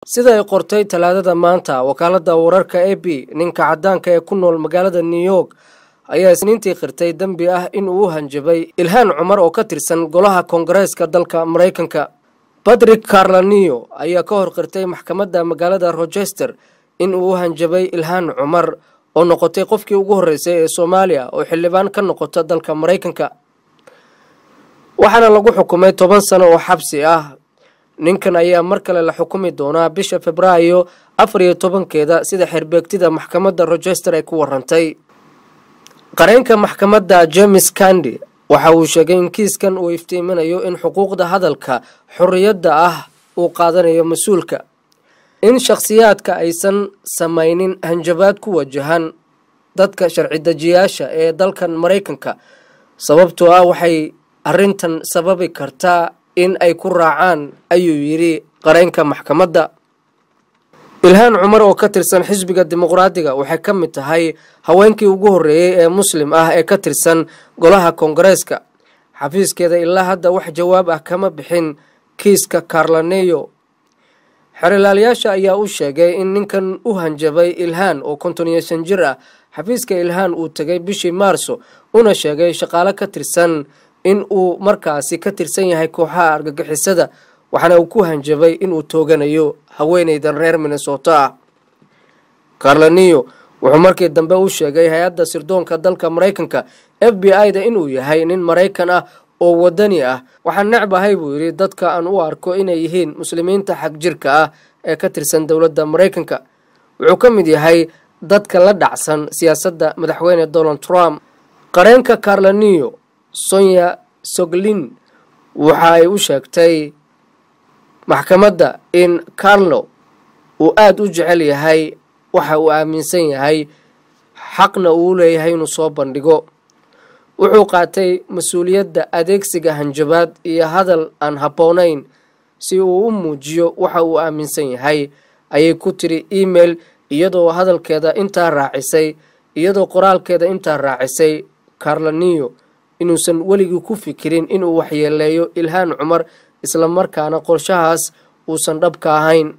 sida ay qortay talaadada maanta wakaalada wararka a b ninka cadaanka ee ku nool magaalada new york ayaa isniintii qirtay dembi ah in uu u hanjabay ilhaan cumar oo ka tirsan golaha koongareeska dalka maraykanka batrick carlanio ayaa ka hor qirtay maxkamadda magaalada rochester in uu u hanjabay ilhaan cumar oo noqotay qofkii ugu horreysay ee soomaaliya oo xildhibaan ka noqota dalka maraykanka waxaana lagu xukumay toban sano oo xabsi ah ninkan ayaa mar kale la xukumi doonaa bisha februaayo afar iyo tobankeeda sida xerbeegtida maxkamadda rochester ay ku warantay qareenka maxkamadda james kandi waxa uu sheegay in kiiskan uu iftiiminayo in xuquuqda hadalka xorriyadda ah uu qaadanayo mas-uulka in shakhsiyaadka aysan samaynin hanjabaad ku wajahan dadka sharci dejiyaasha ee dalkan maraykanka sababtoo ah waxay arrintan sababi kartaa in ay ku raacaan ayuu yidhi qareenka maxkamadda ilhaan cumar oo ka tirsan xisbiga dimuqraadiga waxay ka mid tahay haweenkii ugu horreeyey ee muslim ah ee ka tirsan golaha koongareeska xafiiskeeda ilaa hadda wax jawaab ah kama bixin kiiska carlaneyo xerilaalyaasha ayaa u sheegay in ninkan u hanjabay ilhaan oo konton iyo shan jir ah xafiiska ilhaan uu tegay bishii maarso una sheegay shaqaale ka tirsan in uu markaasi ka tirsan yahay kooxaha argagixisada waxaana uu ku hanjabay inuu tooganayo haweeneydan reer minnesota ah carlaniyo wuxuu markii dambe u sheegay hay-adda sirdoonka dalka maraykanka f b i-da inuu yahay nin maraykan ah oo wadani ah waxaan necbahay buu yidhi dadka aan u arko inay yihiin muslimiinta xag jirka ah ee ka tirsan dowladda maraykanka wuxuu ka mid yahay dadka la dhacsan siyaasadda madaxweyne donald trump qareenka carlaniyo sonya soglin waxa ay u sheegtay maxkamadda in carlo uu aada u jecel yahay waxa uu aaminsan yahay xaqna uu leeyahay inuu soo bandhigo wuxuu qaatay mas-uuliyadda adeegsiga hanjabaad iyo hadal aan habboonayn si uu u muujiyo waxa uu aaminsan yahay ayay ku tiri email iyadoo hadalkeeda intaa raacisay iyadoo qoraalkeeda intaa raacisay carlaniyo inuusan weligii ku fikirin inuu waxyeeleeyo ilhaan cumar islamarkaana qorshahaas uusan dhabka ahayn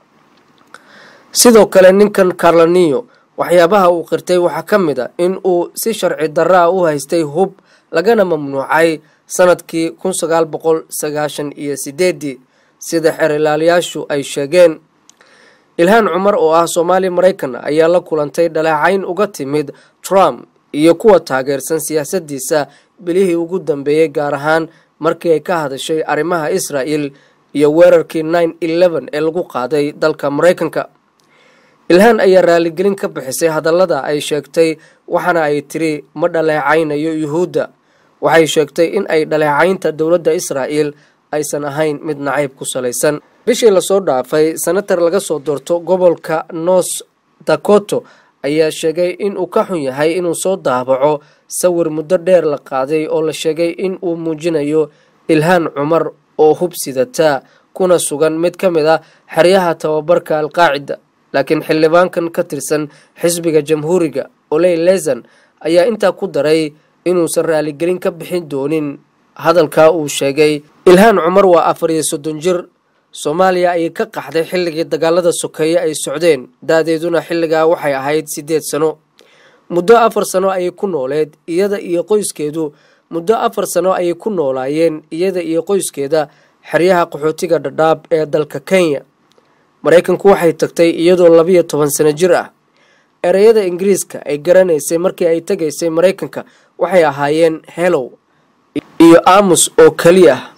sidoo kale ninkan carlaniyo waxyaabaha uu qirtay waxaa ka mid a in uu si sharci darra a u haystay hub lagana mamnuucay sanadkii kun sagaal boqol sagaashan iyo sideedii sida xerilaalyaashu ay sheegeen ilhaan cumar oo ah soomaali maraykan ayaa la kulantay dhaleecayn uga timid trump iyo kuwa taageersan siyaasaddiisa bilihii ugu dambeeyey gaar ahaan markii ay ka hadashay arrimaha israa'el iyo weerarkii nine eleven ee lagu qaaday dalka maraykanka ilhaan ayaa raaligelin ka bixisay hadallada ay sheegtay waxaana ay tiri ma dhaleecaynayo yuhuudda waxay sheegtay in ay dhaleecaynta dowladda israa'el aysan ahayn mid nacayb ku salaysan bishii lasoo dhaafay senatar laga soo doorto gobolka north dakoto ayaa sheegay in uu ka xun yahay inuu soo daabaco sawir muddo dheer la qaaday oo la sheegay in uu muujinayo ilhaan cumar oo hub sidata kuna sugan mid ka mid ah xeryaha tababarka alqaacida laakiin xildhibaankan ka tirsan xisbiga jamhuuriga oley lesan ayaa intaa ku daray inuusan raaligelin ka bixin doonin hadalkaa uu sheegay ilhaan cumar waa afar iyo soddon jir soomaaliya ayay ka qaxday xilligii dagaalada sokeeye ay socdeen daadeeduna xilligaa waxay ahayd siddeed sano muddo afar sano ayay ku nooleed iyada iyo qoyskeedu muddo afar sano ayay ku noolaayeen iyada iyo qoyskeeda xeryaha qaxootiga dhadhaab ee dalka kenya maraykanku waxay tagtay iyadoo labiyo toban sano jir ah ereyada ingiriiska ay garanaysay markii ay tegaysay maraykanka waxay ahaayeen helow iyo aamus oo keliya ah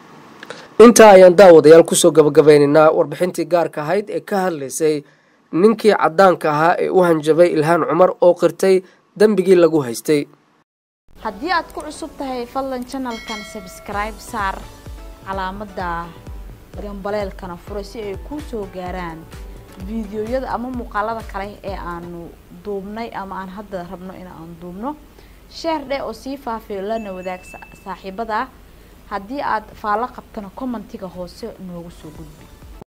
intaa ayaan daawadayaal kusoo gabagabeynaynaa warbixintii gaarka ahayd ee ka hadlaysay ninkii caddaanka ahaa ee u hanjabay ilhaan cumar oo qirtay dembigii lagu haystay haddii aad ku cusub tahay fadlan janalkan sabskribe saar calaamadda gambaleelkana fura si ay kuu soo gaaraan fiidiyoyada ama muuqaalada kale ee aanu duubnay ama aan hadda rabno in aan duubno sheer dheh oo sii faafiyo lana wadaag saaxiibada haddii aad faallo qabtana commentiga hoose noogu soo gudbi